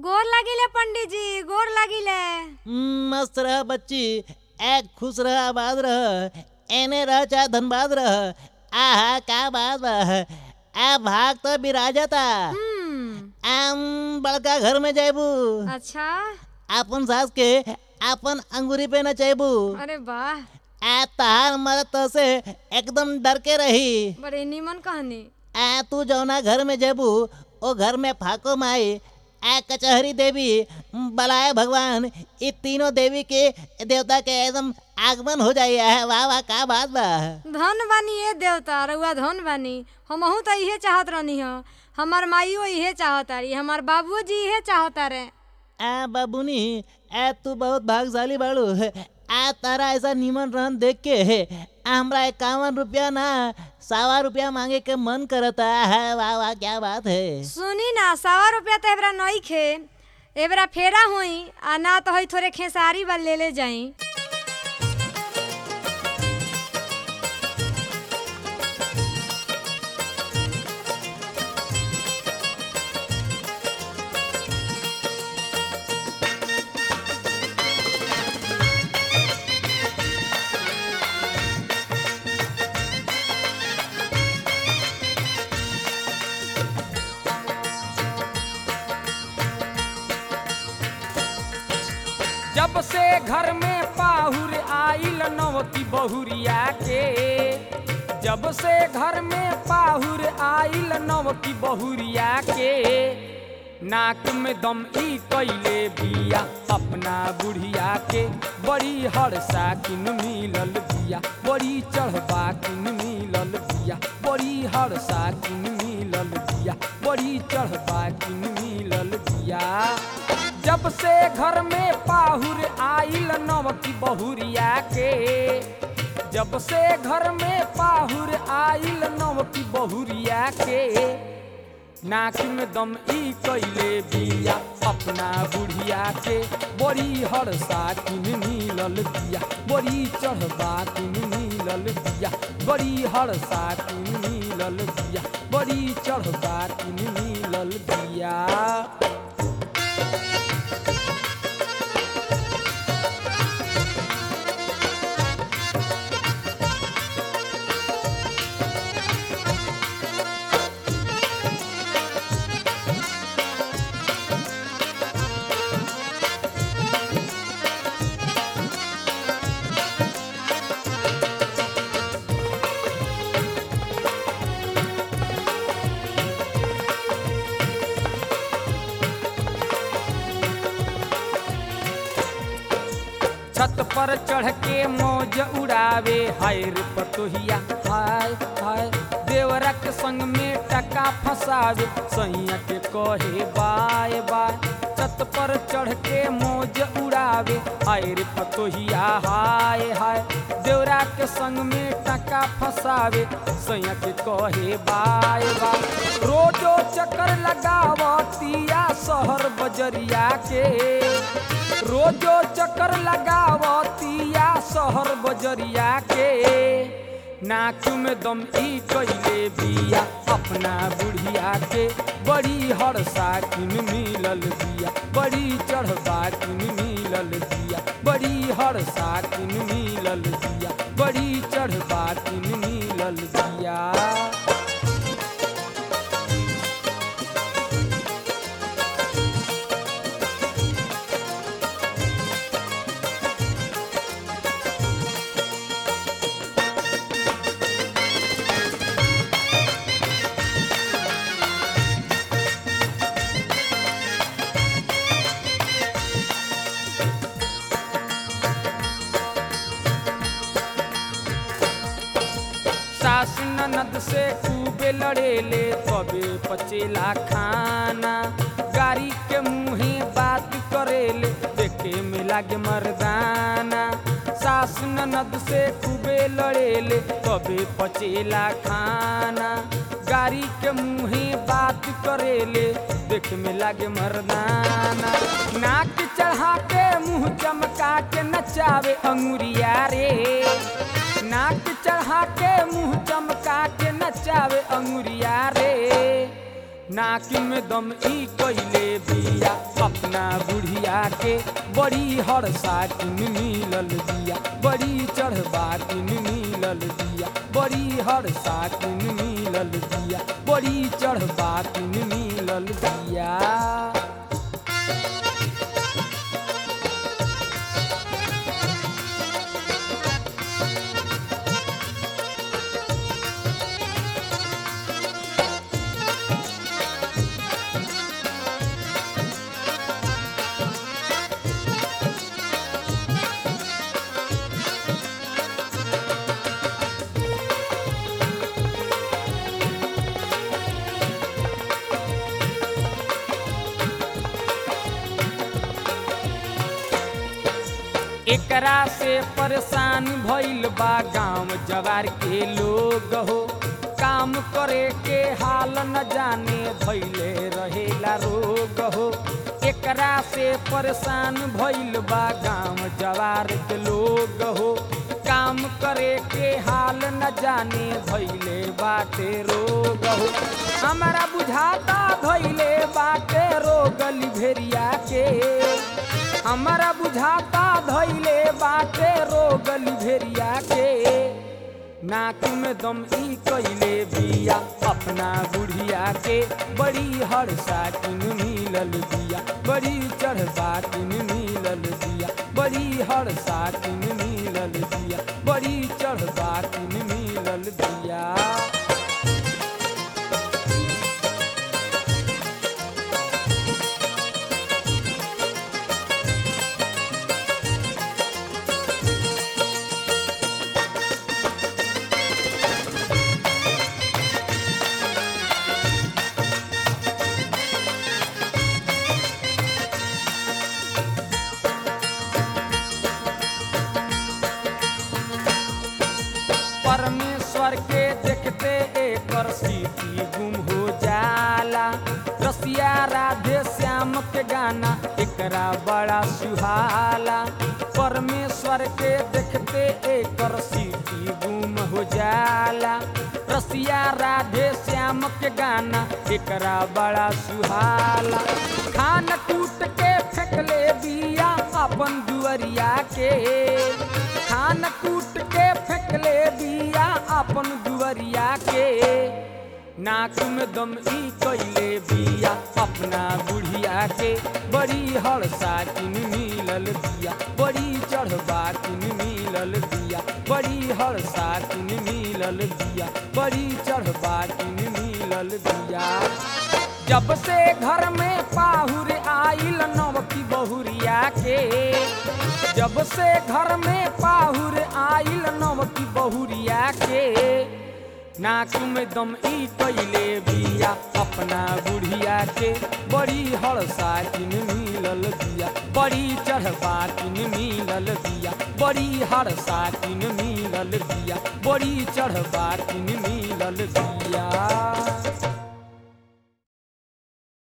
गोर लागिले पंडित जी गोर लागिले हम्म, मस्त रह बच्ची एक खुश रह आबाद रह एने रह चाहे धनबाद रह आहा का बात बा आ भाग तो बिराजता हम्म आम बड़का घर में जाबू अच्छा अपन सास के अपन अंगूरी पे न चाहबू अरे वाह आ तहार मरद तो से एकदम डर के रही बड़े नीमन कहानी आ तू जौना घर में जेबू ओ घर में फाको माई आ कचहरी देवी बलाय भगवान ये तीनों देवी के देवता के एकदम आगमन हो जाई है वाह वाह का बात बा धन बानी ये देवता रउआ धन बानी हमहू तो इहे चाहत रहनी ह हमार माइयो इहे चाहता रही हमार बाबुओ जी इहे चाहता रे आ बाबूनी आ तू बहुत भागशाली बाड़ू आ तारा ऐसा नीमन रहन देख के आ हमरा इक्यावन रुपया ना सवा रुपया मांगे के मन करता है वाह वाह क्या बात है सुनी ना सवा रुपया तो एबरा नई खे एबरा फेरा होई आ ना तो हई थोड़े खेसारी बा ले ले जाई जब से घर में पाहुर आइल नवकी बहुरिया के जब से घर में पाहुर आइल नवकी बहुरिया के नाक में दम ई कैले बिया अपना बुढ़िया के बड़ी हरसा किन मिलल बिया बड़ी चढ़बा किन मिलल बिया बड़ी हरसा किन मिलल बिया बड़ी चढ़बा किन मिलल बिया जब से घर में पाहुर आइल नवकी बहुरिया के जब से घर में पाहुर आइल नवकी बहुरिया के नाक में दम ई कैले बिया अपना बुढ़िया के बड़ी हरसा किन मिलल बिया बड़ी चढ़बा किन मिलल बिया बड़ी हरसा किन मिलल बिया बड़ी चढ़बा किन मिलल बिया छत पर चढ़ के मौज उड़ावे हाय रे पतोहिया हाय हाय देवरा के संग में टका फसावे सैया के कहे बाय बाय छत पर चढ़ के मौज उड़ावे हाय रे पतोहिया हाय हाय देवरा के संग में टका फसावे सैया के कहे बाय बाय रोजो चक्कर लगावतिया शहर बजरिया के रोजो चक्कर लगावतिया शहर बजरिया के नाक में दम ई कैले बिया अपना बुढ़िया के बड़ी हरसा किन मिलल बिया बड़ी चढ़बा किन मिलल बिया बड़ी हरसा किन मिलल बिया बड़ी चढ़बा किन मिलल बिया सास ननद से खूबे लड़ेले तबे पचेला खाना गाड़ी के मुँहे बात करेले देखे में लागे मर्दाना सास ननद से खूबे लड़ेले तबे पचेला खाना गाड़ी के मुँहे बात करेले देखे में लागे मर्दाना नाक चढ़ा के मुँह चमका के नचावे अंगुरिया रे नाक चढ़ा के मुंह चमका के नचावे अंगुरिया रे नाक में दम ई कइले बिया अपना बुढ़िया के बड़ी हरसा किन मिलल बिया बड़ी चढ़बा किन मिलल बिया बड़ी हरसा किन मिलल बिया बड़ी चढ़बा किन मिलल बिया एकरा से परेशान भइल बा गांव जवार के लोग हो काम करे के हाल न जाने भइले रहेला रोग हो एकरा से परेशान भइल बा गांव जवार के लोग हो काम करे के हाल न जाने भइले बाटे रोग हो हमारा बुझाता धइले बाटे रोग लिभेरिया के हमारा बुझाता धइले बाटे रोग लिभेरिया के नाक में दम ई कइले बिया अपना बुढ़िया के बड़ी हरसा किन मिलल बिया बड़ी चढ़बा किन मिलल बिया बड़ी हरसा किन मिलल बिया बड़ी चढ़बा किन मिलल बिया परमेश्वर के देखते एकर सीटी गुम हो जाला रसिया राधे श्याम के गाना एकरा बड़ा सुहाला परमेश्वर के देखते एकर सीटी गुम हो जाला रसिया राधे श्याम के गाना एकरा बड़ा सुहाला खान कूट के फेंकले बिया अपन दुअरिया के खान कूट के फेंकले बिया अपन दुअरिया के नाक में दम ई कइले बिया अपना बुढ़िया के बड़ी हड़सा किन मिलल बिया बड़ी चढ़बा किन मिलल बिया बड़ी हड़सा किन मिलल बिया बड़ी चढ़बा किन मिलल बिया जब से घर में पाहुर आइल नवकी बहुरिया के जब से घर में पाहुर आइल नवकी बहुरिया के नाक में दम ई कइले बिया अपना बुढ़िया के बड़ी हड़सा किन मिलल बिया बड़ी चढ़बा किन मिलल बिया बड़ी हड़सा किन मिलल बिया बड़ी चढ़बा किन मिलल बिया